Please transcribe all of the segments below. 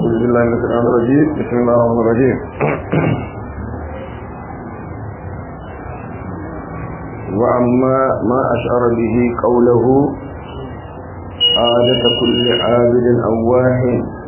أعوذ بالله من الشيطان الرجيم بسم الله الرحمن الرحيم وأما ما أشعر به قوله عادة كل عابد أواه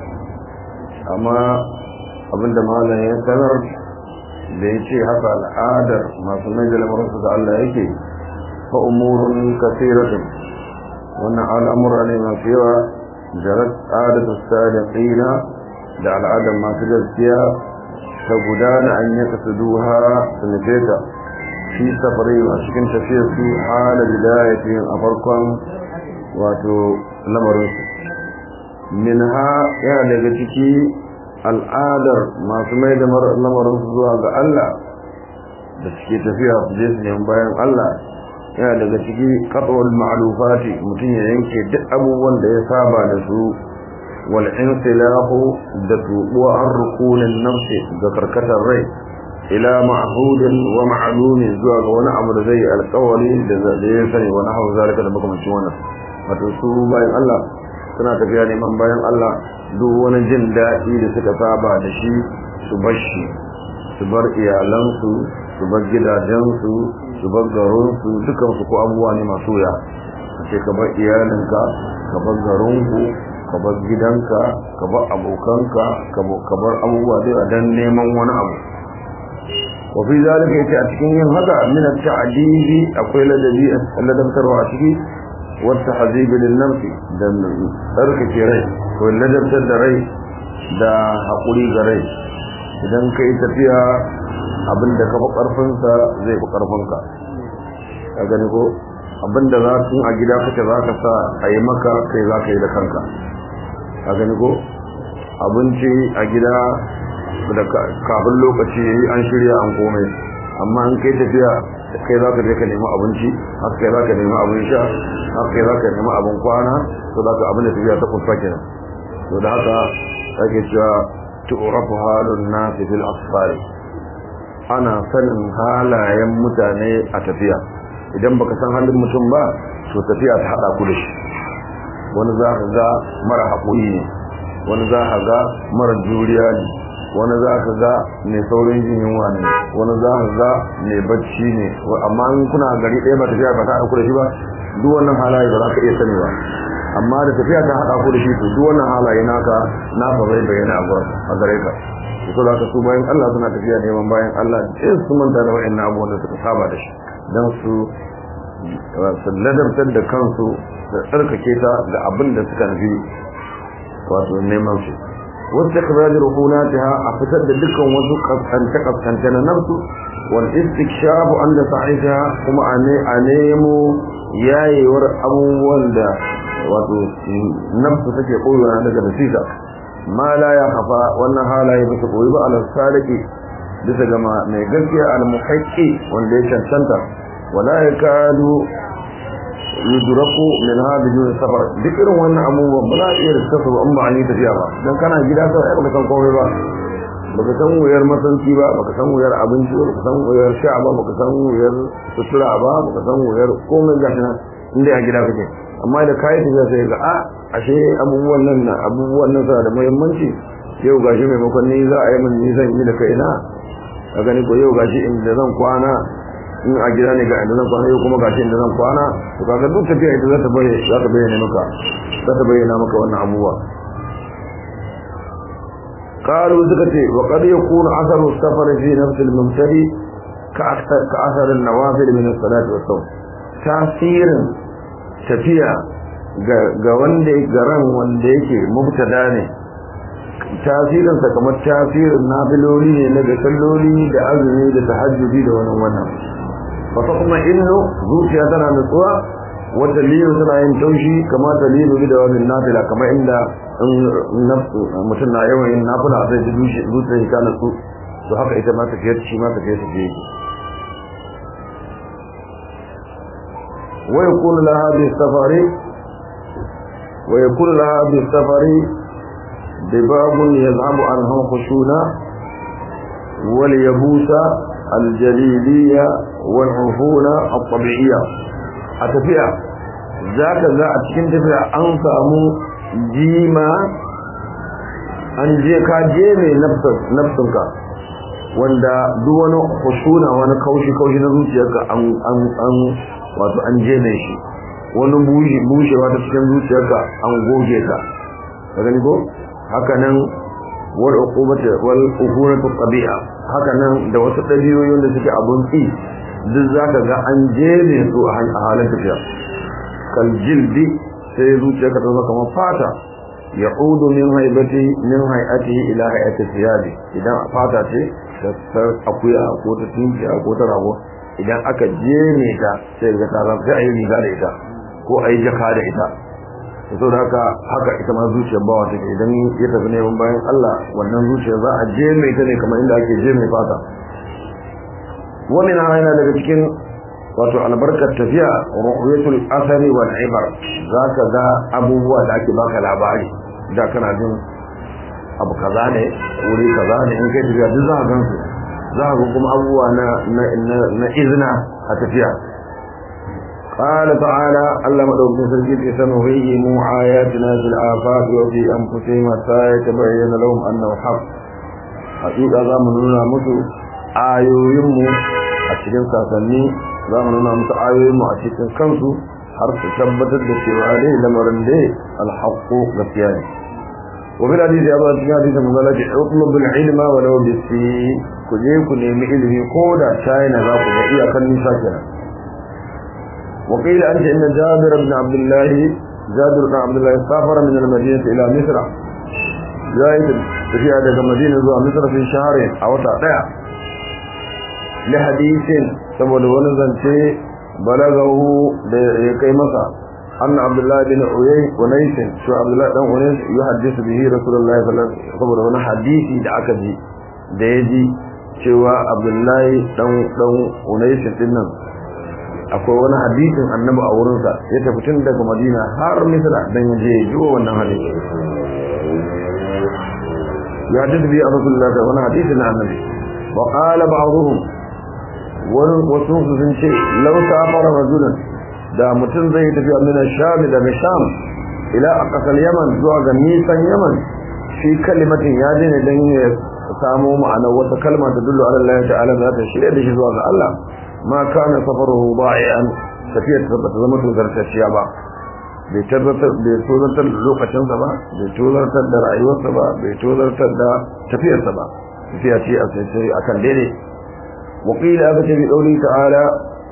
أما abin da malam ya sanar da ya ce haka al'adar masu mai da lamarinsu da Allah yake fa umurun kasiratun wannan al'amura ne masu yawa jarat adatu sadiqina da al'adar masu gaskiya ta gudana an yi kasuduha su nufe ta fi safari a cikin tafiyar su hala bidayatin a farkon wato lamarinsu min ha yana daga ciki al'adar masu mai da lamarinsu zuwa ga Allah da suke tafiya su je su nemi bayan Allah yana daga ciki katsuwar ma'alufati mutum ya yanke duk abubuwan da ya saba da su wal insilahu da tubuwa an rukunin nafsi ga karkatar rai ila ma'hudin wa ma'lumin zuwa ga wani abu da zai alƙawari da ya sani wani hau zalika da makamancin wannan wato su bayan Allah suna tafiya neman bayan Allah duk wani jin daɗi da suka saba da shi su bar shi su bar iyalansu su bar gidajensu su bar garinsu dukansu ko abubuwa ne masu wuya a ce ka bar iyalinka ka bar garinku ka bar gidanka ka bar abokanka ka bar abubuwa dai a dan neman wani abu wa fi zalika yace a cikin yin haka min at-ta'dibi akwai ladabi ladabtarwa a ciki wa tahzibi lin nafsi da tsarkake rai ko ladabtar da rai da haƙuri ga rai idan ka yi tafiya abinda ka fi ƙarfinsa zai fi ƙarfinka ka gani ko abinda za su a gida kake za ka sa a yi maka kai za ka yi da kanka ka gani ko abinci a gida da kafin lokaci ya yi an shirya an komai amma an kai tafiya kai za ka je ka nemi abinci haka kai za ka nemi abin sha haka kai za ka nemi abin kwana to za ka abin da tafiya ta kusa kenan to da haka ake cewa tu'rafu halun nasi fil asfari ana sanin halayen mutane a tafiya idan baka san halin mutum ba to tafiya ta hada ku da shi wani za ka ga mara haƙuri ne wani za ka ga mara juriya ne wani za ka ga mai saurin jin yunwa ne wani za ka ga mai bacci ne amma in kuna gari ɗaya ba tafiya ba ta haɗa ku da shi ba duk wannan halaye ba za ka iya sani ba amma da tafiya ta haɗa ku da shi to duk wannan halaye naka na ba bai bayyana a gurin a gare ka to da ka su bayan Allah suna tafiya neman bayan Allah in su manta da wa'annan abubuwan da suka saba da shi dan su su ladabtar da kansu da tsarkake ta da abin da suka nufi wato neman su wasu ikraj rukunatiha a fitar da dukkan wasu kaskance kaskance na nafsu wal istikshafu an da sa'iha kuma a nemo yayewar abubuwan da wato nafsu take koyona daga nasita ma la ya hafa wannan halaye ba su koyi ba alal sadiki bisa ga mai gaskiya al muhaqqi wanda ya cancanta wala yakadu yudraku min hadhihi safar duk irin wannan abubuwan ba za a iya riska su in ba an yi tafiya ba dan kana gida sai ai baka san komai ba baka san wuyar masanci ba baka san wuyar abinci ba baka san wuyar sha ba baka san wuyar sutura ba baka san wuyar komai gashi nan inda a gida kake amma da kayi tafiya sai ga a ashe abubuwan nan na abubuwan nan suna da muhimmanci yau gashi maimakon ni za a yi min nisan yi da kaina a gani ko yau gashi inda zan kwana in a gida ne ga inda zan kwana yau kuma gashi inda zan kwana to kaga duk tafiya ita za ta bayyana za ta bayyana maka za ta bayyana maka wannan abubuwa قالوا ذكرتي وقد يكون أثر السفر في نفس المبتدي كأثر, كأثر النوافل من الصلاة والصوم تأثير tafiya ga wanda garan wanda yake mubtada ne tasirinsa kamar tasirin nafiloli ne na da salloli da azumi da tahajjudi da wannan wannan fa kuma inno zuciya tana nutsuwa wata liyu tana yin taushi kamar ta liyu da wannan nafila kamar inda mutum na yawan yin nafila sai ji zuciya ta nutsu to haka ita ma tafiyar shi ma tafiyar ta je ويكون لها بالسفر ويكون لها بالسفر دباب يذهب عنها خشونة واليبوس الجليدية والعفونة الطبيعية أتفئة ذاك ذا أتكين تفئة أنسامو جيما an je ka je mai nafsinka wanda duk wani husuna wani kaushi kaushi na zuciyarka an an an wato an je mai shi wani bushe bushewa ta cikin zuciyarka an goge ka ka gani ko haka nan wal uqubata wal uqubatu tabi'a haka nan da wasu dabiyoyin da suke abun ki duk zaka ga an je ne su a halin tafiya kal jildi sai zuciyarka ta zama kamar fata ya'udu min haibati min hay'ati ila hay'ati thiyabi idan fata ce ta akuya ko ta tinkiya ko ta rago idan aka jeme ta sai ga ta zama sai ayi riga da ita ko ayi jaka da ita so da haka haka ita ma zuciyar bawa take idan ya tafi neman bayan Allah wannan zuciyar za a jeme ta ne kamar inda ake jeme fata wani na yana daga cikin wato albarkar tafiya ru'yatul asari wal ibar zaka ga abubuwa da ake baka labari da kana jin abu kaza ne wuri kaza ne in kai tafiya duk za ka gansu za ka kuma abubuwa na na izina a tafiya قال تعالى الله مدوك سرجيت سنريهم آياتنا في الآفاق وفي أنفسهم حتى يتبين لهم أنه حق حقيقة ذا من نونا مسو آيو يمو أتكين ساسني ذا من نونا مسو آيو يمو أتكين كنسو حرف ثبتت بسيوالي لمرن دي الحق غفياني وفي الحديث أبا تكين حديث مغلق اطلب العلم ولو بالسين كجيكو نيمي إلمي قودا شاينا ذاكو بإيا كان نساكنا وقيل أنت إن جابر بن عبد الله جابر بن عبد الله سافر من المدينة إلى مصر زائد في هذا المدينة زوى مصر في شهر أو تعطيع لحديث سبب ونزل شيء بلغه لكي مصر أن عبد الله بن عيي ونيس شو عبد الله بن ونيس يحدث به رسول الله صلى الله عليه وسلم وانا حديثي دعك به ديجي cewa Abdullahi dan dan Unais din nan akwai wani hadisin annabi a wurinsa ya tafi tun daga madina har misra don ya je jiwo wannan hadisi ya ji biya rasulullah da wani hadisi na annabi wa qala ba'dhum wani wasu sun ce law safara rajulan da mutum zai tafi min sham daga sham ila aqsal yaman zuwa ga nisan yaman shi kalimatin ya je ne dan ya samu ma'anar wata kalma ta dullu ala Allah ta'ala za ta shirya da shi zuwa ga Allah ma kana safaruhu da'ian tafiyar ta bata zama tozartacciya ba bai tabbatar bai tozartar da lokacinsa ba bai tozartar da rayuwarsa ba bai tozartar da tafiyarsa ba tafiya ce a sai akan daidai wakila aka ce bi dauri ta'ala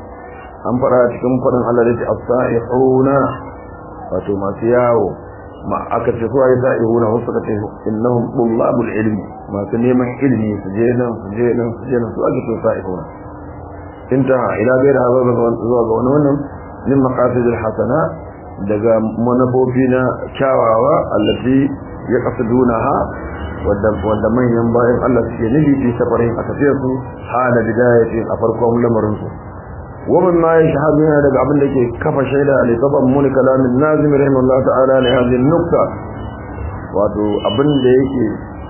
an fara cikin fadin Allah da ce as-sa'ihuna wato masu yawo ma aka ce su ayi sa'ihuna wasu suka ce innahum tullabul ilmi masu neman ilimi su je nan su je nan su je nan su ake so sa'ihuna انتهى الى غير هذا zuwa ga wani wannan min maqasid alhasana daga manafofina kyawawa allati yaqsidunaha wanda wanda manyan bayan Allah suke nufi fi safarin a tafiyar su hala bidayati a farkon lamarin su wa min ma yashhadu daga abin da ke kafa shaida li taban mun kalamin nazim rahimahullah ta'ala li hadhihi nukta wato abin da yake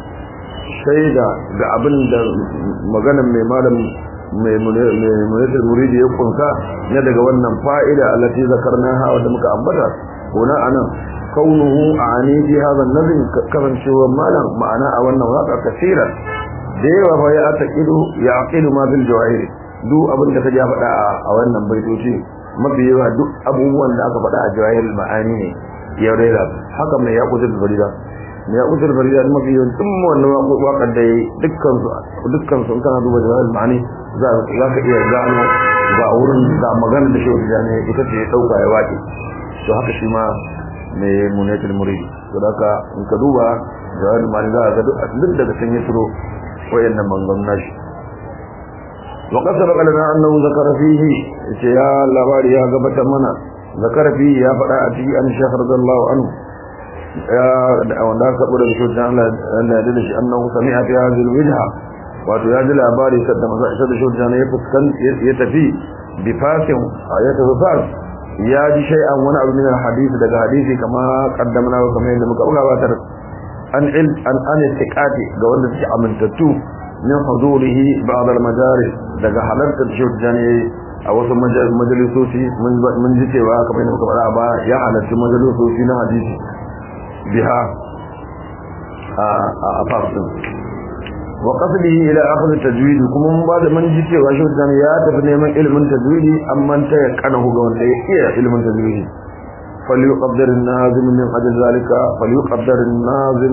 shaida ga abin da maganar mai malam mai munatar muridi ya kunsa na daga wannan fa'ida allati zakarnaha wadda muka ambata kuna anan kaunuhu ani fi hadha an-nazm kasancewa malam ma'ana a wannan waka kasira da yawa fa ya taqidu ya aqidu ma bil jawahir duk abin da kaje faɗa a wannan baitoci mafi yawa duk abubuwan da aka faɗa a jawahir ma'ani ne ya rera haka mai ya kudur farida mai ya kudur farida mafi yawan tun wannan waƙar da dukkan su dukkan su kana duba jawahir ma'ani za ka iya gano ga wurin da magana da shehu tijjani ita ce ɗauka ya waƙe to haka shi ma mai munatul muridi to da ka in ka duba jawahir ma'ani za ka ga duk daga can ya turo wayannan mangan nashi wa qad sabaqa lana annahu zakara fihi ce ya labari ya gabata mana zakara fihi ya faɗa a cikin an shaykh radiyallahu anhu ya wanda aka bude da shi Allah Allah ya da shi annahu sami'a fi hadhihi alwijha wato ya ji labari sadda maza isa da shi ya fuskan ya tafi bi fasin ya tafi fas ya ji shay'an wani abu min alhadisi daga hadisi kama kaddamna wa kamar yadda muka gabatar an il an an istiqati ga wanda suke amintattu min huzurihi ba'd al-majalis daga halartar shi a wasu majalisoci mun ji cewa kamar yadda muka faɗa ba ya halarci majalisoci na hadisi biha a fasin wa qasdihi ila akhd tajwid kuma mun bada man ji cewa shi dan ya tafi neman ilimin tajwidi amma ta ya kana ga wanda ya iya ilimin tajwidi falyuqaddir an-nazim min ajli zalika falyuqaddir an-nazim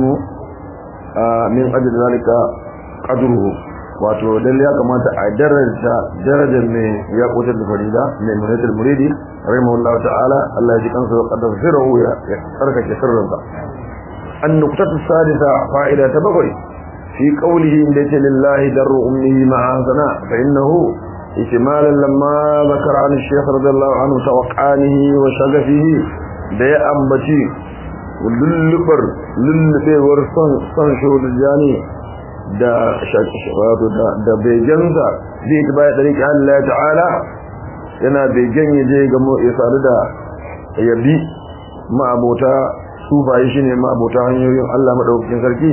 min ajli zalika qadruhu wato dan ya kamata a daraja darajar ne ya kutar da farida ne munatul muridi rahimahullahu ta'ala Allah ya ji kansa wa qaddar sirruhu ya tsarkake sirrinsa an-nuqtatu as-sadisa fa'ida ta bakwai في قوله إن ليس لله در أمه معاذنا فإنه إتمالا لما ذكر عن الشيخ رضي الله عنه توقعانه وشغفه da ya ambaci lullubar lullubewar son shahudar jani da wato da begensa zai ta baya ɗari Allah ta'ala yana begen ya je ga ya sadu da yabi ma'abota sufaye shi ne ma'abota hanyoyin Allah maɗaukakin sarki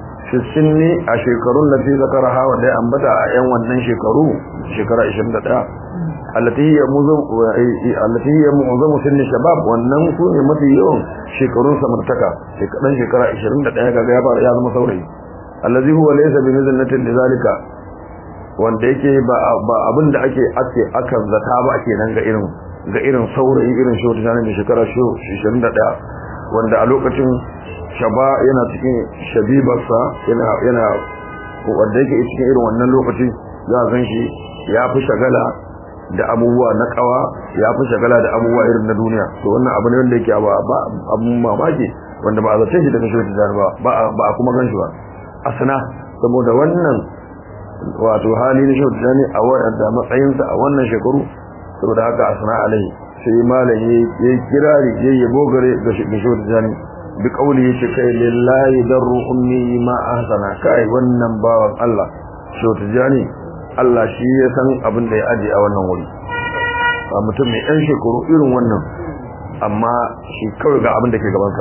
ne a shekarun da fi zakara hawa da ya ambata a yan wannan shekaru shekara 21 allati hiya muzam allati hiya mu'zamu sinni shabab wannan su ne mafi yawan shekarun samartaka shekaran shekara 21 kaga ya fara ya zama saurayi allazi huwa laysa bi mizallatin lidhalika wanda yake ba ba abin da ake ake akan zata ba kenan ga irin ga irin saurayi irin shi wata ne shekara 21 wanda a lokacin shaba yana cikin shabibarsa yana yana wanda yake cikin irin wannan lokaci za a san shi ya fi shagala da abubuwa na kawa ya fi shagala da abubuwa irin na duniya to wannan abu ne wanda yake ba abun mamaki wanda ba a zace shi daga shi ba ba a kuma gan shi ba asana saboda wannan wato hali na shi ne a wadda matsayinsa a wannan shekaru saboda haka asana alai sai malam ya kirari ya yabo gare ga shi ne bi kauli yace kai lillahi darru ummi ma ahsana kai wannan bawan Allah so tijani Allah shi ya san abin da ya aje a wannan wuri ba mutum mai ɗan shekaru irin wannan amma shi kawai ga abin da ke gabansa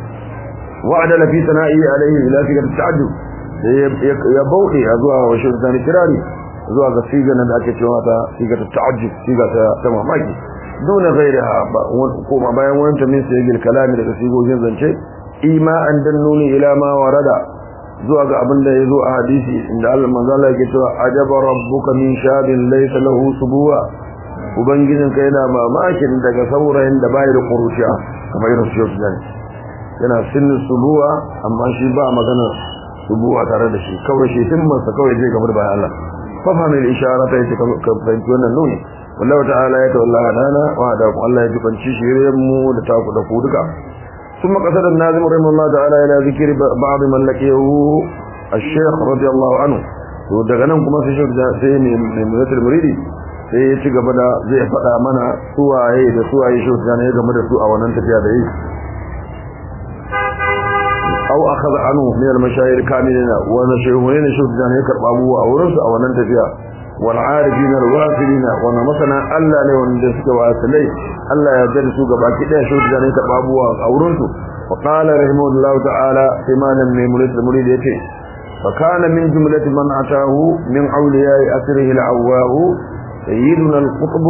wa adala fi sana'i alaihi ila fi ta'addu ya bauɗe a zuwa wa shi tijani kirari zuwa ga sigar da ake cewa ta sigar ta'ajjub sigar ta mamaki duna gairaha kuma bayan wani tamin sai gil kalami daga sigogin zance ima an dannuni ila ma warada zuwa ga abin da yazo a hadisi inda Allah manzo Allah yake cewa ajaba rabbuka min shabin laysa lahu subuwa ubangijin ka yana mamakin daga saurayin da bai da kurushiya kamar irin su yau yana sinin subuwa amma shi ba magana subuwa tare da shi kawai shi himmarsa kawai zai gabar bayan Allah fa fa min ishara ta yace ka fahimci wannan nuni wallahu ta'ala ya tawalla hadana wa da ku Allah ya jibanci shirin mu da taku da ku duka ثم قصد الناظم رحمه الله تعالى الى ذكر بعض من لقيه الشيخ رضي الله عنه to daga nan kuma sai shirja sai ne mai mutul muridi sai ya ci gaba da zai faɗa mana suwaye da suwaye shirja ne game da su a wannan tafiya da yi aw akhadha anhu min al-mashayikh kamilina wa nashaykhuna shirja ne karba abuwa a wurin su a wannan tafiya والعارفين الواصلين وانا مثلا الله ne wanda suka wasilai Allah ya yarda su gaba ki daya shi da ne ta babuwa aurun su wa qala rahimahullahu ta'ala imanan min murid murid yace fa kana min jumlati man atahu min awliya'i asrihi al-awwahu sayyiduna al-qutb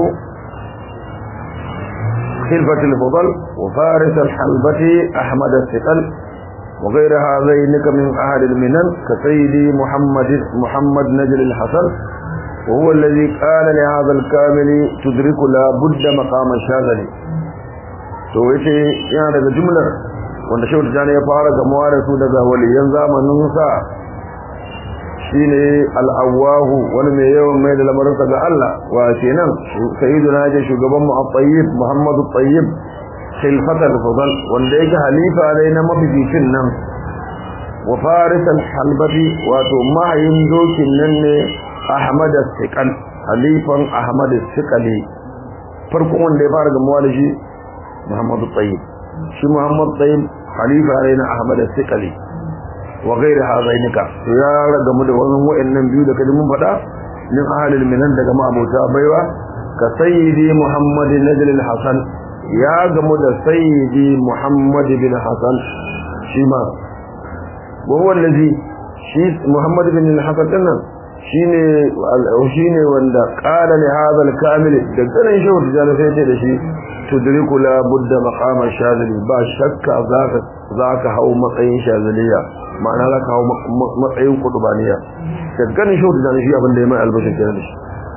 خلفة الفضل وفارس الحلبة أحمد الثقل وغير هذين من أهل المنن كسيدي محمد محمد نجل الحسن وهو الذي قال لهذا الكامل تدرك لا بد مقام الشاذلي to yace yana daga jumlar wanda shehu tijani ya fara gamuwa da su daga waliyan zamanin sa shine al-awwahu wani mai yawan mai da lamarin ga Allah wa kenan sayyiduna je shugaban mu at-tayyib Muhammad at-tayyib khilfat al-fadl wanda yake halifa dai na mabibicin nan wa faris al-halbati wato mahayin dokin nan ne Ahmad al-Siqal halifan Ahmad al-Siqali farko wanda ya fara gamuwa da shi Muhammad al-Tayyib shi Muhammad al-Tayyib halifa ne na Ahmad al-Siqali wa ghairi hazainika to ya gamu da wannan wayannan biyu da kaji mun faɗa min ahlil minan daga ma'abota baiwa ka sayyidi Muhammad Najl al-Hasan ya gamu da sayyidi Muhammad bin Hasan shi ma wa huwa allazi shi Muhammad bin al-Hasan dinnan shine shine wanda qala li hadha al-kamil da ganin shi wata jana sai ce da shi tudriku la budda maqama shadili ba shakka zaka zaka hau matsayin shadiliya ma'ana za ka hau matsayin kudubaniya ka ganin shi da shi abin da ya mai albashin kenan da shi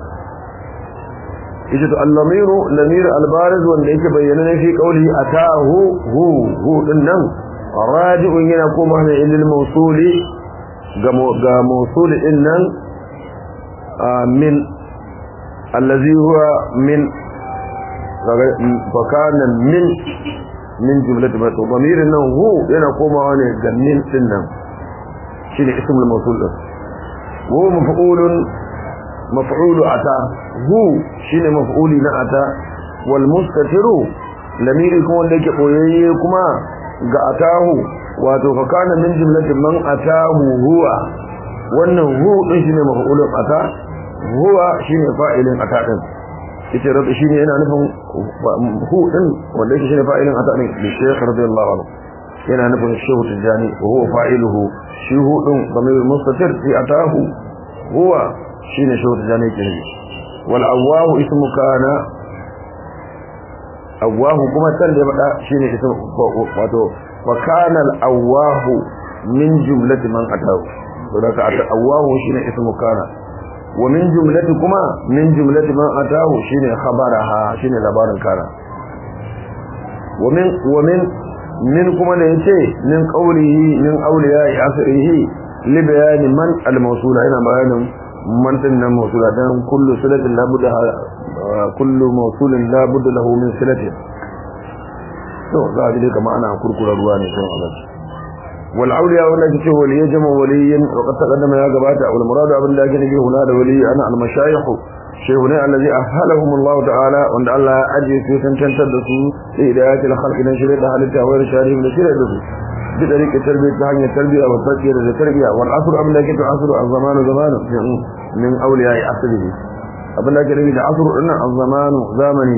ita to al-lamiru lamir al-bariz wanda yake bayyana ne fi qawli atahu hu hu din nan raji'un yana koma ne ilil mawsuli ga ga mawsul din nan min allazi huwa min fakana min min jumlati ma damirin nan hu yana komawa ne ga min din nan shine ismul mawsul din hu maf'ulun maf'ulu ata hu shine maf'uli na ata wal mustatiru lamiri kuma wanda yake boyayye kuma ga atahu wato fa kana min jumlatin man atahu huwa wannan hu din shine maf'ulun ata huwa shine fa'ilin ata din yace rabbi shine yana nufin hu din wanda yake shine fa'ilin ata din bi shaykh radiyallahu anhu yana nufin shehu tijani wa huwa fa'iluhu shi hu din damir mustatir fi atahu huwa shine shehu tijani ke ne wal awahu ismu kana awahu kuma san da ya faɗa shine ismu wato wa kana al awahu min jumlati man atahu to da ka awahu shine ismu kana wa min jumlati kuma min jumlati man atahu shine khabaraha shine labarin kana wa min wa min min kuma da yace min qawlihi min awliya'i asrihi li bayani man al mawsula ina bayanin man din nan mawsula dan kullu silatin la budda kullu mawsulin la budda lahu min silatin to za a ji kamar ana kurkura ruwa ne kan Allah wal awliya wanda yake wali ya jama waliyin wa qad taqaddama ya gabata wal murad abin da yake nufi huna da wali ana al mashayikh shaykhuna allazi ahalahum Allah ta'ala wanda Allah ya ajiye su tantantar da su da hidayatul khalqi dan shirye da halitta wa sharihim da shirye da su bi tariqat tarbiyya ta hanyar tarbiyya wa tarbiyya da tarbiyya wal asr abin da yake to asr al zamanu zamanu min awliya asrihi abin da yake nufi da asr dinnan al zamanu zamani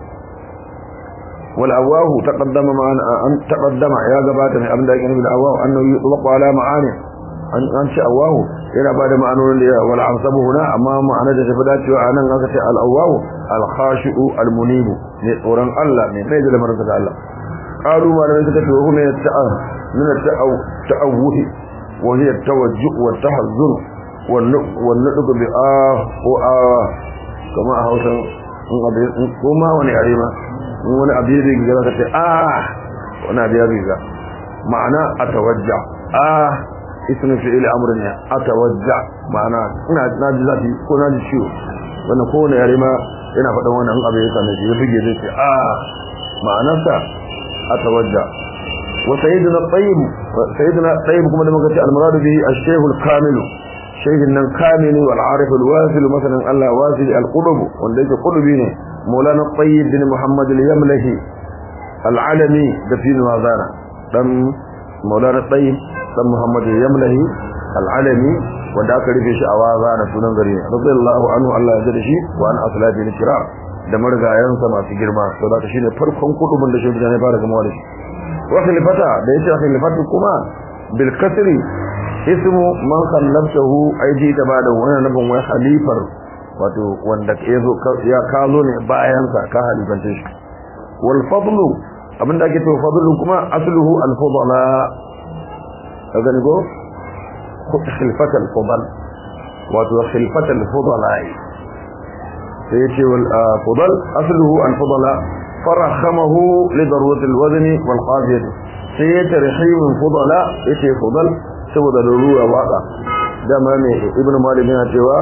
والأواه تقدم معنا أن تقدم يا جبات من أبن ذلك نبي الأواه أنه يطلق على معاني أن أنشأ أواه إلى بعد ما أنه والعنصب هنا أمام معنى جسفدات وأنا نغسي الأواه الخاشع المنيب نوران الله من ميز لمرسة الله قالوا ما لم يتكتبه من التأه من التأوه وهي التوجه والتحزن والنطق بآه وآه كما أهوسا كما ونعلمه wani abu ya riga zaka ce ah wani abu ya riga ma'ana atawajja ah ismu fi'il amrin ne atawajja ma'ana ina na ji zafi ko na ji ciwo wannan ko wani yare ma yana faɗan wannan abu ya same shi ya bige zai ce ah ma'anarsa atawajja wa sayyidina tayyib sayyidina tayyib kuma da muka ce al-muradu bihi ash-shaykh al-kamil shaykhin nan kamili wal arif al-wasil masalan Allah wasil al-qulub wanda yake qulubi ne مولانا الطيب بن محمد اليملهي العلمي دفين وازانا دم مولانا الطيب دم محمد اليملهي العلمي wanda aka rufe shi a waza na sunan gari radiyallahu anhu Allah ya jada shi wa an aslati al-kiram da margayansa masu girma to da shine farkon kudubin da shi da ne fara gamawa da shi wa khilafata da yace khilafatu kuma bil kasri ismu man khallaftahu aiji da bada wannan nabin wai khalifar wato wanda yazo ya kazo ne bayan sa ka halifance shi wal fadlu abinda ake to fadlu kuma asluhu al fadla kaga ne go khilfat al fadl wato khilfat al fadla sai yace wal fadl asluhu al fadla farakhamahu li darwat al wazn wal qadiyah sai yace rahim al fadla yace fadl saboda ruwa waka dama ne ibnu malik yana cewa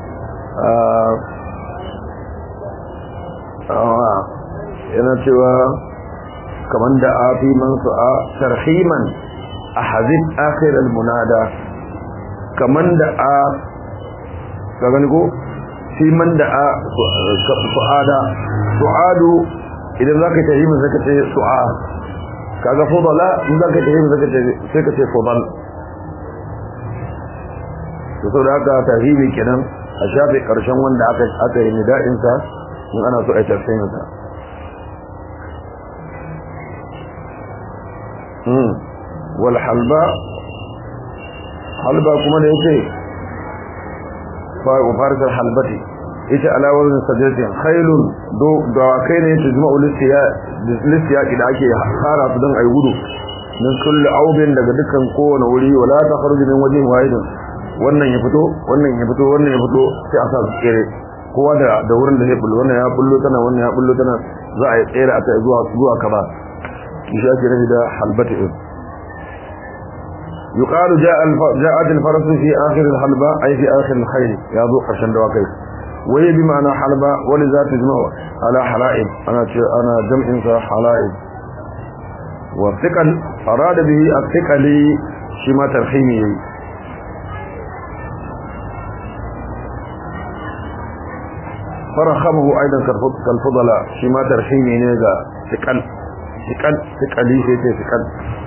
yana cewa kaman da a fi man su'a tarhiman a hazin akhirar munada kaman da a gani ko fi man da a su'ada su'adu idan za ka tahimin zaka ce su'a kaga fudala in za ka tahimin zaka ce sai ka ce fudal to saboda haka tahimi kenan a shafe ƙarshen wanda aka yi nida'insa in ana so a yi tafsirinsa wal halba halba kuma da yake farisar halbati ita alawar sajatin khailun da kai ne ta jima'u listiya da ake fara su don a yi gudu min kulli aubin daga dukkan kowane wuri wala takhruju min wajhin wahidin wannan ya fito wannan ya fito wannan ya fito sai a sa su tsere kowa da da wurin da zai bullo wannan ya bullo tana wannan ya bullo tana za a yi tsere a ta zuwa zuwa kaza shi ake nufi da halbatu يقال جاء الف... جاءت الفرس في آخر الحلبة أي في آخر الخيل يا ذو قرشن دواكي وهي بمعنى حلبة ولذا تجمع على حلائب أنا أنا جمع إنسا حلائب والثقل أراد به الثقل شما ترخيمي فرخمه أيضا كالفضلاء شما ترخيمي نيجا ثقل ثقل ثقلي سيتي ثقل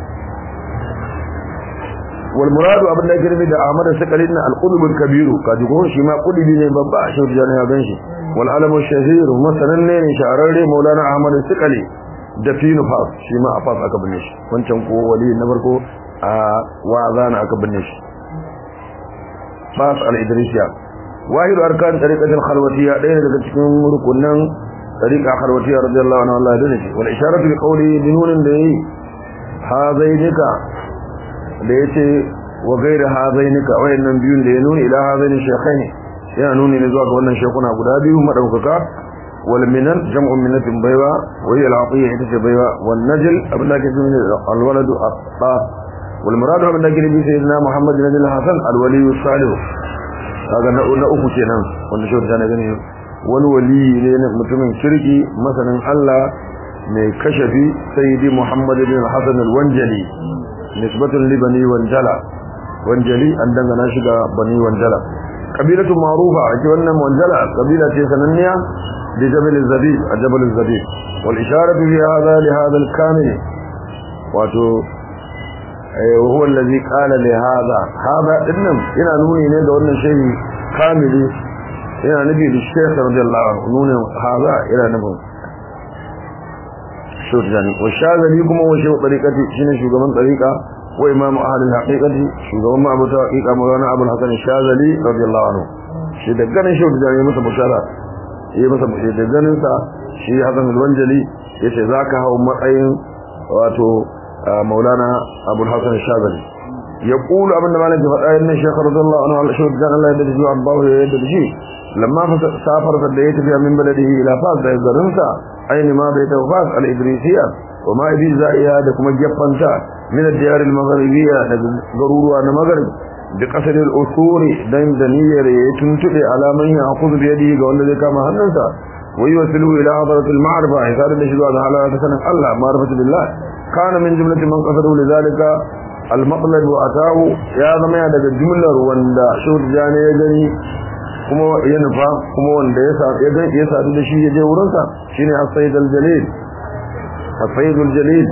والمراد ابن الجرمي ده احمد السكري ان القلب الكبير kaji ko shi ma qulubi ne babba shi da ya ganshi wal alam shahir masalan ne shahararre maulana ahmad al-sikali da fi nufas shi ma afas aka binne shi wancan ko wali na farko a wazana aka binne shi fas al-idrisiya wahid arkan tariqatul khalwatiyya ɗaya daga cikin rukunan tariqa khalwatiyya radiyallahu anhu Allah ya dace wal isharatu bi qawli binunin da yi hazainika da ya ce wa gaira hazainika wayannan biyun da ya nuni ila hazaini shekhaini yana nuni ne zuwa ga wannan shekuna guda biyu madaukaka wal minan jam'un minatin baiwa wa hiya al-atiyya ita ce baiwa wan najl abin da ke nuni al waladu at-ta wal muradu abin da ke nufi sayyidina muhammad bin al hasan al wali salih kaga na na uku kenan wanda shi da gani wani wali ne mutumin kirki masanin Allah mai kashafi sayyidi muhammad bin al hasan al wanjali nisbatun li bani wanjala wanjali an dangana shi ga bani wanjala kabilatu ma'rufa ake wannan wanjala kabila ce sananniya bi jabal az-zabib a jabal az-zabib wal isharatu fi hadha li hadha al-kamil wato huwa allazi qala li hadha hadha dinnan ina nuni ne ga wannan shehi kamili yana nabi da sheikh radiyallahu anhu nuni hadha ila nabi shurjani wa shazali kuma wa shehu tariqati shine shugaban tariqa wa imamu ahli haqiqati shugaban ma abu haqiqa maulana abul hasan shazali radiyallahu anhu shi da ganin shehu tariqati masa bushara yi masa bushara da ganin sa shi hasan al-wanjali yace zaka hawo matsayin wato maulana abul hasan shazali يقول ابن مالك فقال ان الشيخ رضي الله عنه على شهود كان الله يدرج عباه يدرج لما سافر فديت فيها من بلده الى فاس ده غرنسا أين ما بيت وفاس الإدريسية وما يبي زائها دكما جفنتا من الديار المغربية ضرور أن مغرب بقصر الأصول دائم دنيا يتنتبه على من يأخذ بيده قول ذلك كما هننسا ويوصله إلى حضرة المعرفة حسار النشدوا على تسنة الله معرفة بالله كان من جملة من قصده لذلك المطلب وأتاه يا ضمي هذا الجملة واندا شهر جاني يجني kuma ya nufa kuma wanda ya sadu da shi ya je wurinsa shine as-sayyid al-jalil as-sayyid al-jalil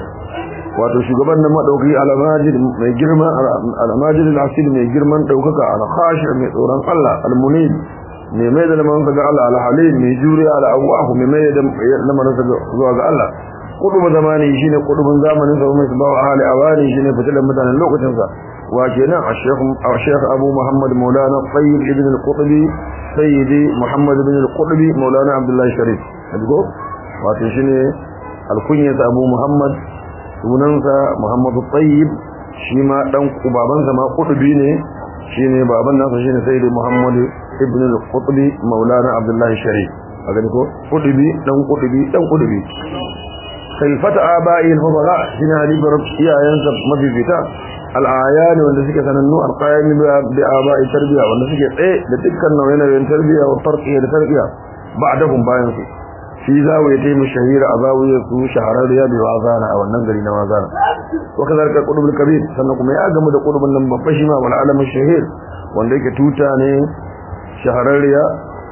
wato shugaban nan madauki al-majid mai girma al-majid al-asil mai girman daukaka al-khashi mai tsoron Allah al-munib mai mai da lamansa ga Allah al-halim mai juriya al-awwah mai mai da lamansa zuwa ga Allah kudubu zamani shine kudubun zamanin sa mai sabawa ahli awani shine fitilan mutanen lokacin sa وكنا الشيخ الشيخ أبو محمد مولانا طيب ابن القطبي سيدي محمد بن القطبي مولانا عبد الله الشريف هتقول واتشني الكنية أبو محمد سننسى محمد الطيب شيما دان بابنسا ما قطبي ne shine baban nasa shine sayyidi Muhammad ibn al-Qutbi maulana Abdullah Sharif a gani ko Qutbi dan Qutbi dan Qutbi khalifata abai al-fadala shine halifar iyayensa mafifita al'ayani wanda suke sanannu alqayami bi abai tarbiya wanda suke tsaye da dukkan nauyin tarbiya wa tarqiya da tarbiya ba'dahum bayan su shi zawiya ta yi shahira a zawiyar su shahararriya bi wazana a wannan gari na wazana wa kazalika qudubul kabir sannan kuma ya gamu da qudubun nan babba shi ma wal alam shahir wanda yake tuta ne shahararriya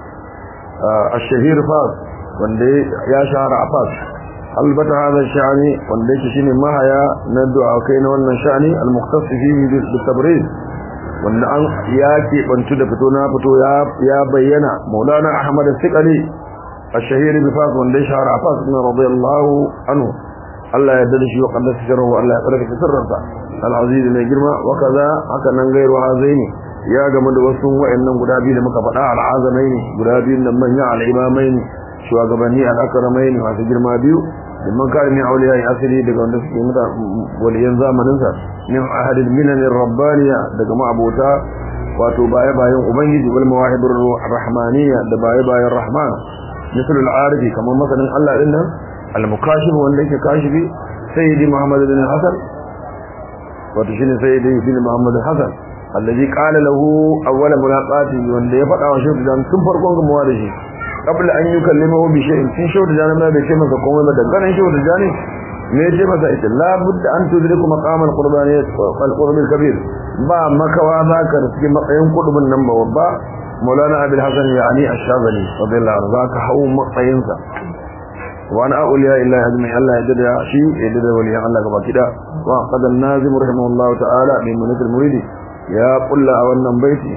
الشهير فاس wanda ya shahara a fas albata hada sha'ani wanda yake shine mahaya na du'a kai na wannan sha'ani al-mukhtas fihi bil tabriz wanda an ya ke bantu da fito na fito ya ya bayyana maulana ahmad al-thiqali الشهير بفاس wanda ya shahara a fas na radiyallahu anhu Allah ya dade shi wa qaddasa sirruhu Allah ya tsarkake sirrinsa al-aziz mai girma wa kaza haka nan gairu hazaini ya gama da wasu wa'annan guda biyu da muka faɗa al-azamaini guda biyu nan manya al-imamaini shugabanni al-akramaini masu girma biyu liman kare min auliya ya asiri daga wanda suke muta waliyan zamaninsa min ahadil minan rabbaniya daga ma'abota wato baya bayan ubangiji wal mawahibur rahmaniya da baya bayan rahman misal al-arifi kamar masanin Allah din nan al-mukashif wanda yake kashifi sayyidi muhammad bin hasan wato shine sayyidi bin muhammad hasan alladhi qala lahu awwala mulaqati wanda ya faɗa wa shi tun farkon gamuwa da shi qabla an yukallimahu bi shay'in tun shi da jana bai ce masa komai ba da ganin shi da jani me ce masa ita la budda an tudriku maqam al-qurbani al-qurb al-kabir ba makawa za ka riski matsayin kudubin nan ba babba maulana abul hasan yani ash-shazali radiyallahu anhu zaka hawo matsayinsa wa ana auliya illahi azmi Allah ya dada shi ya dada waliyan Allah gaba kida wa qad an-nazim rahimahullahu ta'ala bi munakil muridi ya kulla a wannan baiti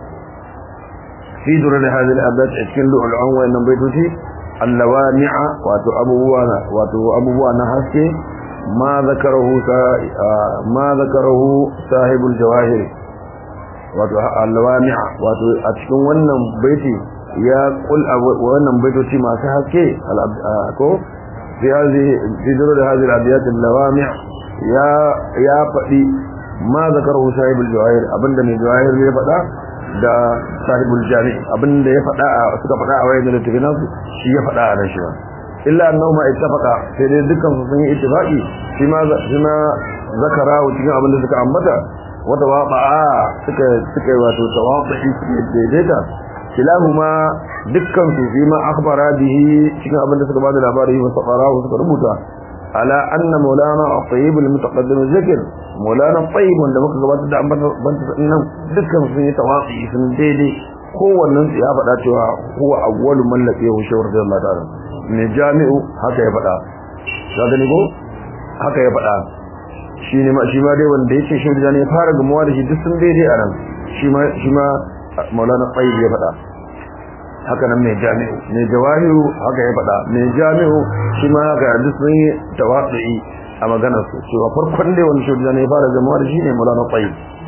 fi durar hadhihi al-abad cikin lu'lu'an wa wannan baitoci allawami'a wato abubuwa wato abubuwa na haske ma zakarahu ma zakarahu sahibul jawahir wato allawami'a wato a cikin wannan baiti ya kul wannan baitoci masu haske ko fi hadhihi fi durar hadhihi al-abiyat allawami' ya ya fadi ma zakarahu sahibul jawahir abinda mai jawahir ya faɗa da sahibul jami abinda ya faɗa suka faɗa a wayan da tafinan su shi ya faɗa a nan shi ba illa annahu ma ittafaqa sai dai dukkan su sun yi ittifaqi shi ma shi ma zakara cikin abinda suka ambata wata waqa suka suka wato tawafi suka daidaita kilahuma dukkan su fi ma akhbara bihi cikin abinda suka bada labari wa saqara suka rubuta على أن مولانا الطيب المتقدم الذكر مولانا الطيب wanda muka gabatar da ambata nan dukkan sun yi tawafi sun daidai kowannen su ya faɗa cewa huwa awwalu man laqiyahu shawar da Allah ta'ala ne jami'u haka ya faɗa ka gani ko haka ya faɗa shi ne ma shi ma dai wanda yake shi da ne fara gamuwa da shi duk sun daidai a nan shi ma shi ma maulana tayyib ya faɗa haka nan mai jami'u mai jawahiru haka ya faɗa mai jami'u shi ma haka yanzu sun yi tawaɗi a maganar su cewa farkon dai wani shi ne ya fara zama da shi ne mulana tsayi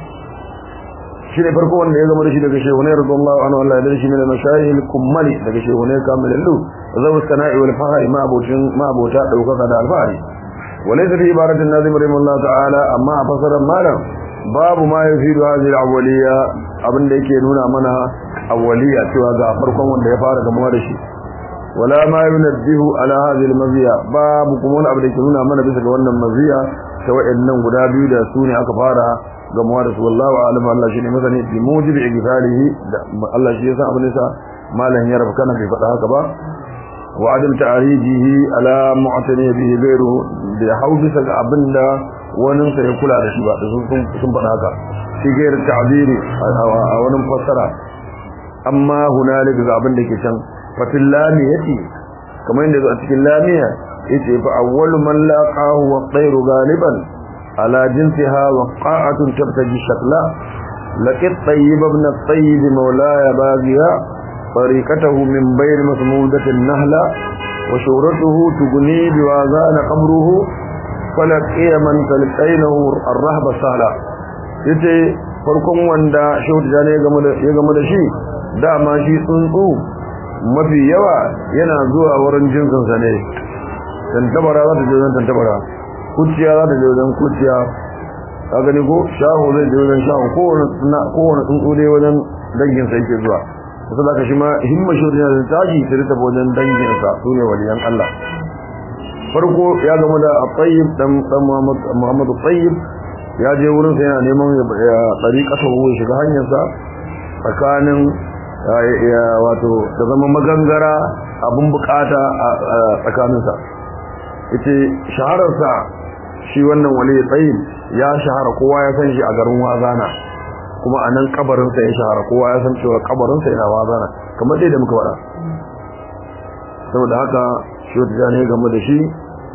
shi ne farko wanda ya zama da shi daga shehu ne radiyallahu anhu Allah ya dade shi ne mashayil kummali daga shehu ne kamilallu zawu sana'i wal fahari ma abocin ma abota daukaka da alfahari walaysa fi ibaratin nazim rahimahullah ta'ala amma a fasarar malam babu ma yafidu hadhihi al-awwaliyya abinda yake nuna mana awwaliya cewa ga farkon wanda ya fara gamuwa da shi wala ma yunabbihu ala hadhihi al-maziya babu kuma wani abu da ke nuna mana bisa ga wannan maziya ta wayannan guda biyu da su ne aka fara gamuwa da su wallahu a'lam Allah shine masani bi mujibi igfalihi da Allah shi yasa abin sa malan ya rabka bai faɗa haka ba wa adam ta'rijihi ala mu'tani bihi ghayru da hau bisa ga abinda wani sa ya kula da shi ba da sun faɗa haka shi gairar ta'biri a wani fassara amma hunalika ga abin da ke can fatil lamiyati kamar yadda a cikin lamiya yace fa awwalu man laqahu wa tayru galiban ala jinsiha wa qa'atun tabtaji shakla laqad tayyib ibn at-tayyib mawlaya baghiya tariqatahu min bayn masmudati an-nahla wa shuratuhu tughni biwazana qabruhu falaqiya man talqainahu ar-rahba sala yace farkon wanda shehu jani ya game da shi dama shi tsuntsu mafi yawa yana zuwa wurin jinsinsa ne tantabara za ta je wajen tantabara kuciya za ta je wajen kuciya ka gani ko shaho zai je wajen shaho kowane tsuntsu dai wajen danginsa yake zuwa wasu da ka shi ma himma shi wajen tashi ta rita wajen danginsa su ne waliyan Allah farko ya gama da tsayyib dan Muhammadu tsayyib ya je wurin sa yana neman ya tsari kasa ya shiga hanyarsa tsakanin ya wato da zama magangara abun bukata a tsakaninsa ita shahararsa shi wannan wali tsayin ya shahara kowa ya san shi a garin wazana kuma a nan kabarinsa ya shahara kowa ya san cewa kabarinsa yana wazana kamar dai da muka faɗa saboda haka shi wata ne game da shi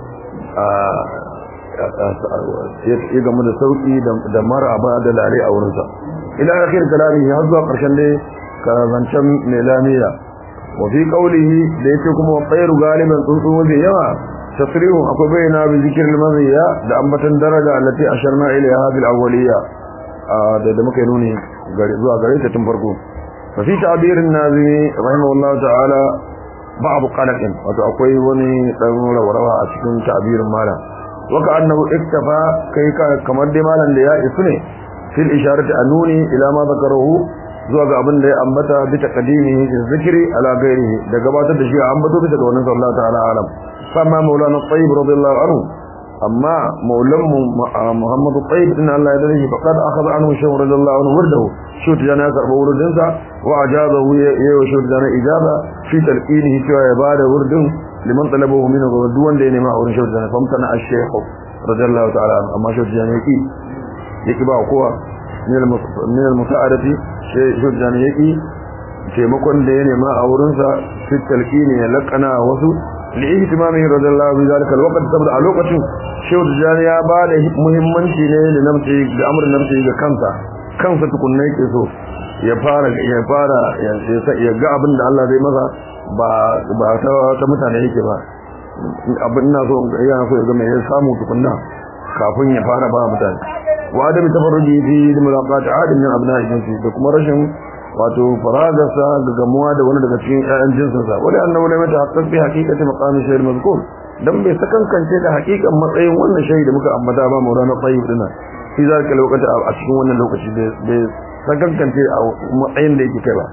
ya game da sauki da maraba da lare a wurinsa ila akhir kalami har zuwa karshen dai karancan melaniya wa fi qawlihi da yake kuma tsayru galiban tsuntsu mafi yawa tasrihun akwai bayyana bi zikril maziya da ambatan daraja allati asharna ilayha bil awwaliya da da muka nuni zuwa gare ta tun farko fa fi ta'birin nazimi rahimahullahu ta'ala ba'd qalaqin wato akwai wani dan rawa a cikin ta'birin malam waka annahu iktafa kai kamar dai malam da ya isu ne fil isharati anuni ila ma zakarahu zuwa ga abin da ya ambata bi taqdimihi fi zikri ala ghairihi da gabatar da shi a ambato bisa ga wannan sallallahu ta'ala alam famma maulana tayyib radiyallahu anhu amma maulan muhammad tayyib inna Allah ya dare faqad akhadha anhu shaykh radiyallahu anhu wurdahu shi tijana ya karba wurdin sa wa ajazahu ya yi shi tijana ijaba fi talqinihi cewa ya bada wurdin liman talabahu min duk wanda ya nema a wurin shi tijana famtana ash-shaykh radiyallahu ta'ala amma shi tijana yaki yaki ba kowa min al-musa'adati shi tijana yaki taimakon da ya nema a wurinsa fi talqini ya lakana wasu li'ihtimamihi radiyallahu bi zalika alwaqt saboda a lokacin shehu tijani ya ba da muhimmanci ne da namci da amrin namci ga kansa kansa tukunna yake so ya fara ya fara ya ga abin da Allah zai masa ba ba ta, ta mutane yake ba abin ina so ya so ya ga me ya samu tukunna kafin ya fara ba mutane wa adam tafarruji fi mulaqat adam min abna'i jinsi da kuma rashin wato faragarsa da gamuwa da wani daga cikin ƴaƴan jinsinsa wani annabi ne mata haqqan bi haqiqati maqami shayr mazkur dan bai sakankance da haqiqan matsayin wannan shayi da muka ambata ba maulana tayyib dina fi zalika lokaci a cikin wannan lokaci bai sakankance a matsayin da yake kai ba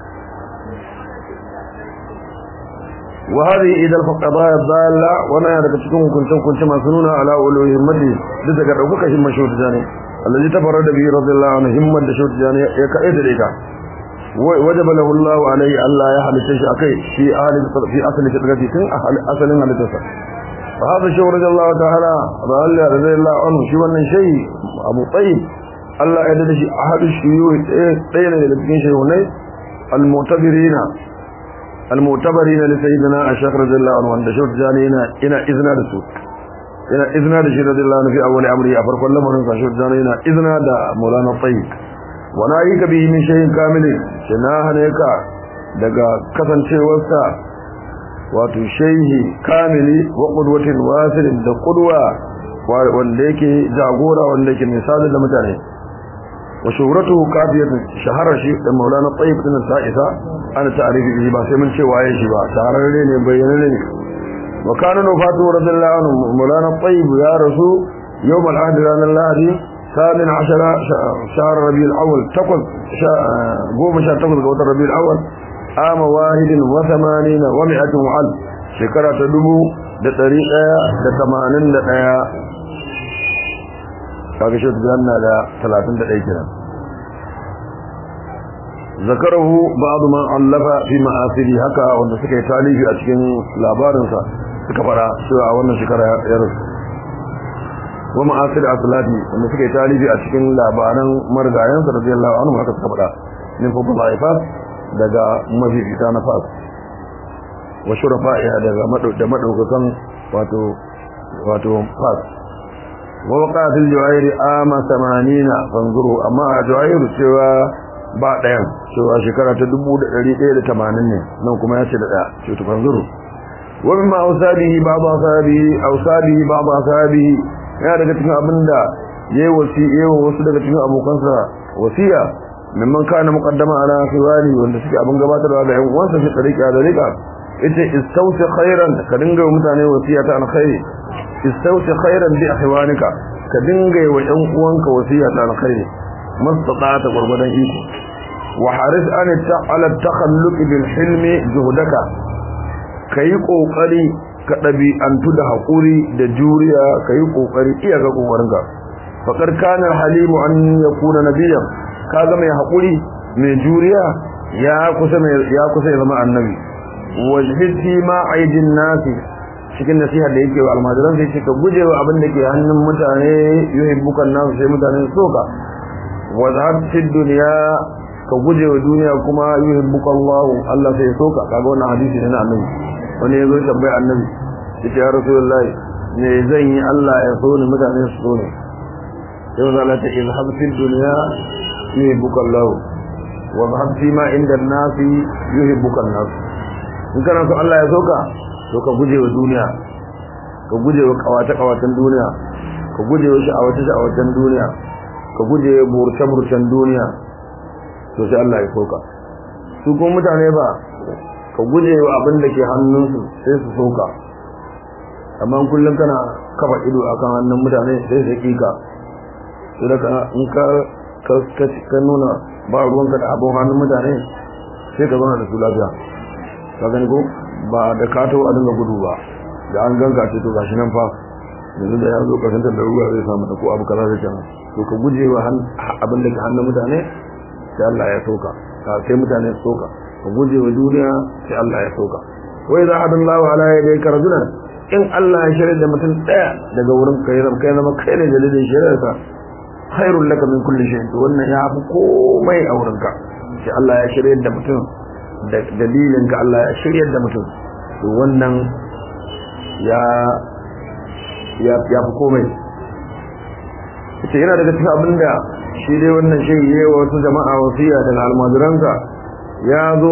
wa hadhihi idal faqada dalla wana daga cikin hukuncin hukunci masu nuna ala uluhi himmati da daga daukaka himman shawt jani allazi tafarrada bi radiyallahu anhu himman da shawt jani ya kai da ita وجب له الله عليه الله يحل شيء أكي في أهل في أصل فطرته كن أصل من التصر فهذا الشيء رضي الله تعالى رضي الله عنه شو أن شيء أبو طيب الله يدد شيء أحد الشيوخ تين لبكين شيء هنا المعتبرين المعتبرين لسيدنا الشيخ رضي الله عنه عند شوف جانينا إنا إذنا رسول إنا إذنا رسول رضي الله عنه في أول أمره أفرق الله مرنسا شوف جانينا إذنا دا مولانا الطيب wana yi ka bihi min shayin kamilin shi na hane ka daga kasancewarsa wato shaihi kamili wa qudwatin wasilin da qudwa wanda yake jagora wanda yake misali da mutane wa shuhratuhu kafiyatun shahara shi da maulana tayyib din sa'isa ana ta'rifi bihi ba sai mun ce waye shi ba tararre ne bayyana ne wa kana nufatu radiyallahu anhu maulana tayyib ya rasu yawm al-ahd ranar lahadi ثامن عشر شهر ربيع الأول تقل قوم شهر تقل قوة ربيع الأول عام واحد وثمانين ومئة وعلف شكرة تدبو دطريقة دتمانين دقيا kaga shi tsanna da 31 kenan zakarahu ba'd man allafa fi ma'asiri haka wanda suka yi talifi a cikin labarinsa suka fara cewa wannan shekara ya rasu wa ma'asir aslati wanda suka yi talibi a cikin labaran marigayen sa radiyallahu anhu haka suka faɗa min fadl ifas daga mafifita na fas wa shurafa'iha daga da madaukakan wato wato fas wa waqatil juwair ama 80 fanzuru amma a juwair cewa ba ɗayan cewa shekara ta 1180 ne nan kuma ya ce da ɗaya ce to fanzuru wa mimma awsabihi ba'd awsabihi awsabihi ba'd awsabihi ya daga cikin abinda yayi wasi yayi wasu daga cikin abokansa wasiya mimman kana muqaddama ala khiwari wanda suke abin gabatarwa ga yan uwansa fi tsarika da rika yace istawsi khairan ka dinga wa mutane wasiya ta alkhairi istawsi khairan bi ahwanika ka dinga wa yan uwanka wasiya ta alkhairi mastata gurgudan iko wa haris an ta'ala takhalluq bil hilmi juhdaka kai kokari ka ɗabi'antu da haƙuri da juriya ka yi ƙoƙari iya ga ƙoƙarinka faƙar kanar halimu an ya kuna nabiyan ka ga mai haƙuri mai juriya ya kusa ya zama annabi wajhiti ma aidin nasi cikin nasiha da yake wa almajiran sai ce ka guje wa abin da ke hannun mutane yuhibbukan nasu sai mutane su soka wa zahabti duniya ka guje wa duniya kuma yuhibbuka Allah Allah sai soka kaga wannan hadisi ne na annabi wani ya zo tambayi annabi ya ce ya rasulullahi me zan yi Allah ya so ni mutane su so ne yau za ta izhab fil dunya yuhibbuka Allah wa zahab fi ma inda an-nasi yuhibbuka an-nas in kana so Allah ya soka to ka guje wa duniya ka guje wa kawata kawatan duniya ka guje wa sha'awata sha'awatan duniya ka guje wa burce burcen duniya to sai Allah ya soka su kuma mutane ba ka guje wa abin da ke hannunsu sai su soka amma kullum kana kafa ido akan hannun mutane sai su kika sai daga in ka ka nuna ba ruwanka da abin hannun mutane sai ka zauna da su lafiya ka gani ko ba da kato a dinga gudu ba da an ganka ce to gashi nan fa yanzu da ya zo kasantar da ruwa zai samu da ko abu kaza zai kenan to ka guje wa abin da ke hannun mutane sai Allah ya soka sai mutane su soka ka guje wa duniya sai Allah ya soka wai za hadin lawa ala ya dai karjunan in Allah ya shirya da mutum daya daga wurin kai zama kai zama kai ne dalilin shirya khairul laka min kulli shay to wannan ya fi komai a wurin ka sai Allah ya shirya da mutum da dalilin ka Allah ya shirya da mutum to wannan ya ya ya fi komai ita yana daga cikin abinda shi dai wannan shi yi wa wasu jama'a wasiya daga almajiransa ya zo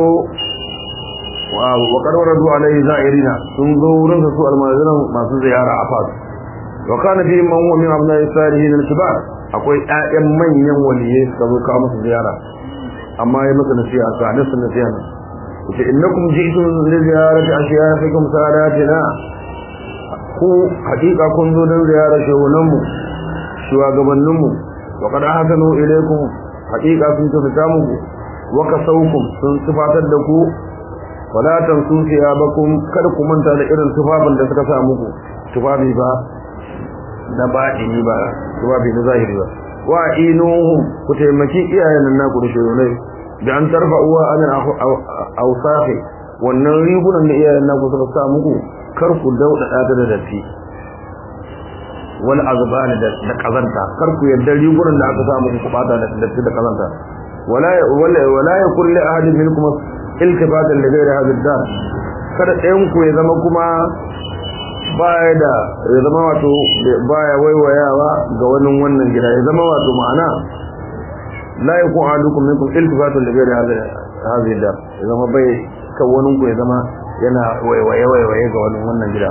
wa karwar zuwa alaihi za'irina sun zo wurin su almajiran masu ziyara a fas wa kana fi man huwa min abna salihin al-kibar akwai ƴaƴan manyan waliyai suka zo kawo musu ziyara amma ya masa nasiha ka nasu nasiha ne yace innakum ji'tum li ziyarati ashiya'ikum sadatina ku hakika kun zo don ziyarar shehunan mu shugabannin mu wa qad ahsanu ilaykum hakika sun tafi muku wa kasaukum sun sifatar da ku wala tansu siyabakum kada ku manta da irin tufafin da suka sa muku tufafi ba na baɗini ba tufafi na zahiri ba wa inuhum ku taimaki iyayen naku da shehunai da an tarfa uwa amin ausafi wannan rigunan da iyayen naku suka sa muku kar ku dauda ta da datti wal azban da kazanta kar ku yadda rigunan da aka sa muku ku bata da datti da kazanta wala wala wala yakul li ahadin minkum iltifatan li ghairi hadhihi dar kada ɗayan ku ya zama kuma baya da ya zama wato baya waiwayawa ga wani wannan gida ya zama wato ma'ana la yakun ahadukum minkum iltifatan li ghairi hadhihi dar ya zama bai kan wani ku ya zama yana waiwaye waiwaye ga wani wannan gida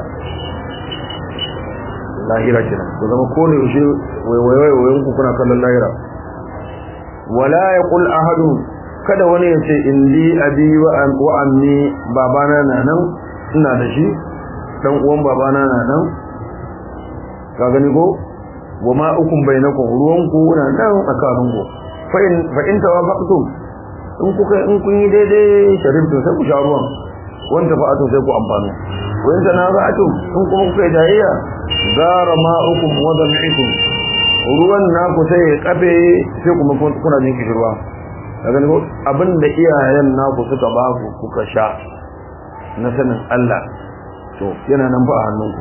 lahira kenan ku zama ko ne yaushe waiwaye waiwayen ku kuna kallon lahira wala yaqul ahadu kada wani ya ce indi abi wa ammi babana na nan ina da shi dan uwan babana na nan ka gani ko wa ma ukum bainakum ruwan ku na nan tsakanin ku fa in fa in tawafaqtum in kuka in kun yi daidai sharibtu sai ku sha ruwan wanda fa'atu sai ku amfano wa in tanaza'tum in kuma kuka yi jayayya gara ma'ukum wa dam'ikum ruwan naku sai ya kafe sai kuma kuna jin kishirwa daga ne abinda iyayen naku suka ba ku kuka sha na sanin Allah to yana nan ba a hannunku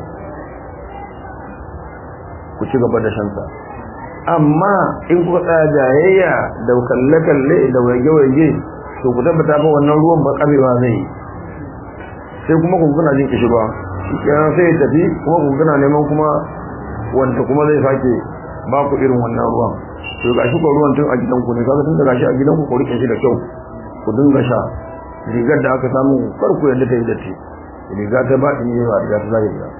ku ci gaba da shansa amma in kuka tsaya jayayya da kalle-kalle da wage-wage to ku tabbata fa wannan ruwan ba kabewa zai sai kuma ku kuna jin kishirwa yana sai ya tafi kuma ku kuna neman kuma wanda kuma zai sake ba ku irin wannan ruwan to ga shi ko ruwan tun a gidanku ne kaga tun da gashi a gidanku ku rike shi da kyau ku dinga sha rigar da aka samu kar ku yadda ta yi datti riga ta ba ni ba riga ta zahiri ba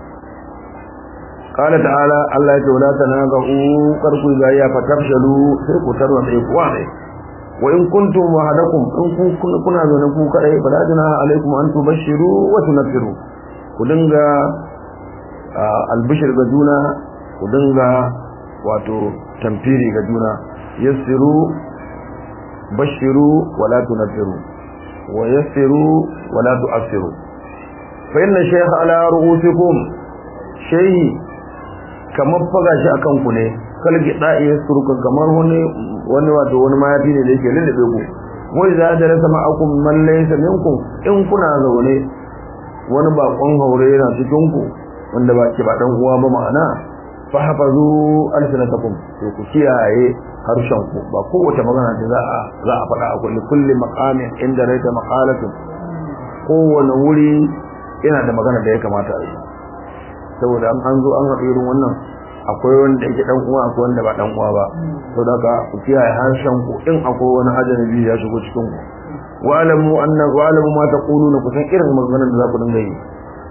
qala ta'ala Allah ya ce wala tanazu kar ku ga ya fatafshalu sai ku tarwa sai ku wane wa in kuntum wahadakum in kun kuna zo ne ku kadai bala jina alaikum an tubashiru wa tunfiru ku dinga albishir ga juna ku dinga wato tamfiri ga juna yassiru bashiru wala tunfiru wa yassiru wala tu'assiru fa inna shaykha ala ru'usikum shay'i kamar faga shi akan ku ne kalgi da'i yasruka kamar wani wani wato wani mayafi ne da yake lullube ku wai za da rasa ma'akum man laysa minkum in kuna zaune wani bakon haure yana cikin ku wanda ba ke ba dan uwa ba ma'ana fahafazu alsinatakum to ku kiyaye harshen ku ba kowace magana da za a za a faɗa a kulli kulli maqamin inda raita maqalatun kowane wuri yana da magana da ya kamata a yi saboda an an zo an haɗu irin wannan akwai wanda yake dan uwa akwai wanda ba dan uwa ba saboda haka ku kiyaye harshen ku in akwai wani ajnabi ya shigo cikin ku wa alamu anna wa alamu ma taquluna kusan irin maganar da za ku dinga yi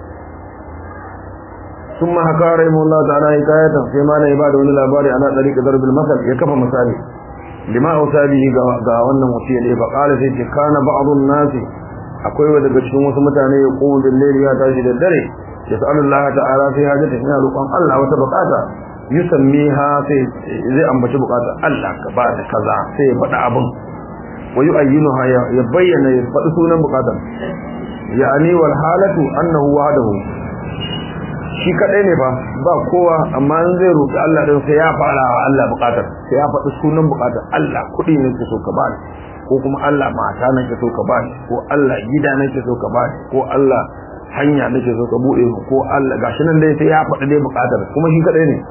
ثم حكى رحمه الله تعالى حكاية فيما لا يبعد من الأبار على طريق ضرب المثل يكفى مثالي لما أوصى به قاونا وصية فقال سيدي كان بعض الناس akwai wa daga cikin wasu mutane ya kuma bil layli ya tashi da dare yas'alullah ta'ala sai hajata ina roƙon Allah wata bukata yusammiha sai zai ambaci bukatar Allah ka ba da kaza sai ya faɗa abin wa yu'ayyinuha ya bayyana ya faɗi sunan bukatar ya'ani wal halatu annahu wahdahu shi kadai ne fa ba kowa amma in zai roƙi Allah din sai ya fara wa Allah bukatar sai ya faɗi sunan bukatar Allah kuɗi ne ke so ka ba ko kuma Allah mata nake so ka ba ko Allah gida nake so ka ba ko Allah hanya nake so ka bude ko Allah gashi nan dai sai ya faɗi dai bukatar kuma shi kadai ne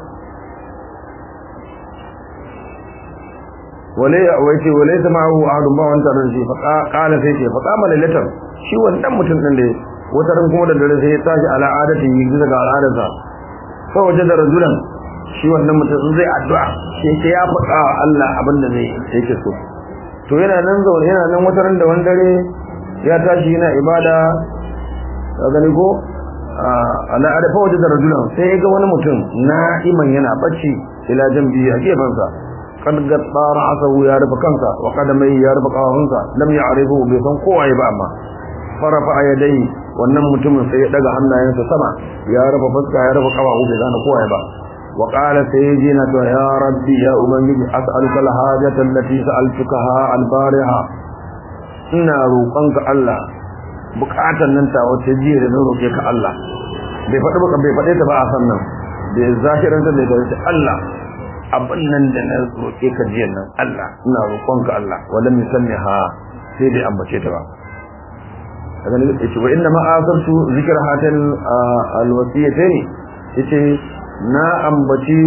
wale wace wale sama'u ahadun ba wanta da shi fa qala sai ce fa qama lailatan shi wannan mutum din da wata ran kuma da dare sai ya tashi ala adati yi daga al'adarsa fa waje da rajulan shi wannan mutum zai addu'a sai ce ya faɗa wa Allah abin da zai yake so to yana nan zaune yana nan wata ran da wani dare ya tashi yana ibada ka gani ko ala ada fa waje da rajulan sai ya ga wani mutum na'iman yana bacci ila jambi a gefansa kad gatta ra'sahu ya rufe kansa wa qadamai ya rufe kafafunsa lam ya'rifu bai san kowa ba amma farafa yadai wannan mutumin sai ya daga hannayensa sama ya rufe fuska ya rufe kafafu bai gane kowa ba wa qala sayyidina to ya rabbi ya ubangiji as'aluka al-hajata allati sa'altukaha al-bariha ina roƙonka Allah bukatan nan ta wace jiya da na roƙe ka Allah bai faɗi baka bai faɗe ta ba a sannan da zahiran ta da Allah abin nan da na roƙe ka jiya nan Allah ina roƙonka Allah wala misalni ha sai dai ambace ta ba daga ne yace wa inna ma asartu zikr hatal alwasiyatayn yace na ambaci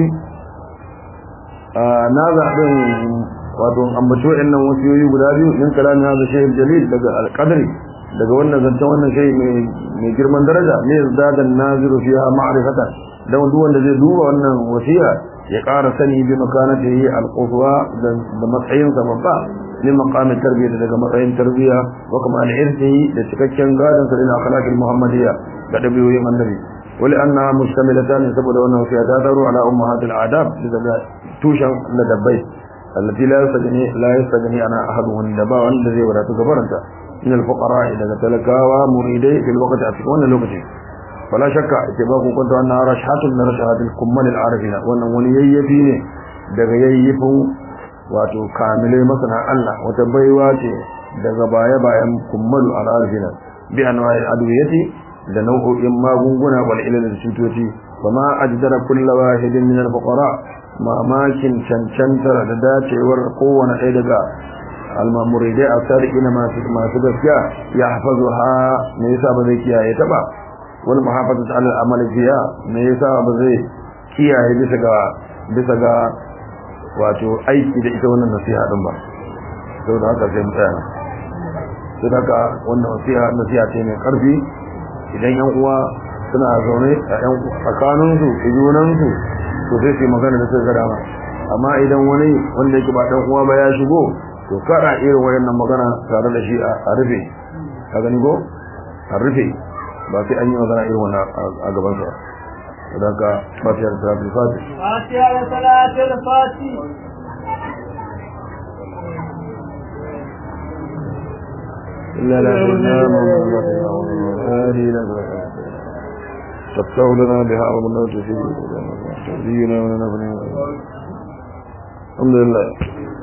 na zaɓin wato ambaci waɗannan wasiyoyi guda biyu min kalamin hadha shay'in jalil daga alqadri daga wannan zancen wannan shay mai girman daraja ne zadan naziru fiha ma'rifatan dan duk wanda zai duba wannan wasiya ya ƙara sani bi makanatihi alquswa da matsayin sa babba min maqamin tarbiyya daga matsayin tarbiyya wa kuma al-irthi da cikakken gadon sa ila akhlaqil muhammadiyya da dabiyoyin annabi wali anna mustamilatan saboda wannan wasiya ta daru ala ummahatil adab daga tushen ladabbai allati la yastagni la yastagni ana ahadun da ba wanda zai wadatu gabaranta min al-fuqara daga talakawa muridai fil waqti a cikin wannan lokaci fala shakka ita ba ku kwanta wannan rashatun na rashatul kummal al-arifina wannan wani yayyafi ne daga yayyafin wato kamile masana Allah wata baiwa ce daga baya bayan kummalu al-arifina bi anwa'i adwiyati da nau'o'in magunguna wal ilal da cutoci fama ajdara kullu wahidin min al-fuqara mamakin cancantar da dacewar kowane ɗaya daga almamuridai a sadiqina masu masu gaskiya ya hafazu ha me yasa ba zai kiyaye ta ba wal muhafazat ala al-amal fiha me yasa ba zai kiyaye bisa ga bisa ga wato aiki da ita wannan nasiha din ba saboda haka sai mu tsaya saboda haka wannan nasiha nasiha ce mai karfi idan yan uwa suna zaune a yan tsakanin su junan su to sai su magana da sai gada amma idan wani wanda yake ba dan uwa ba ya shigo to kada irin wayannan magana tare da shi a rufe ka gani go a rufe ba sai an yi magana irin wannan a gaban sa don ka fatiyar salatul fati fatiyar salatul fati إلا لا شئنا من تفتح لنا بها ومن نوت في تهدينا ونفنا الحمد لله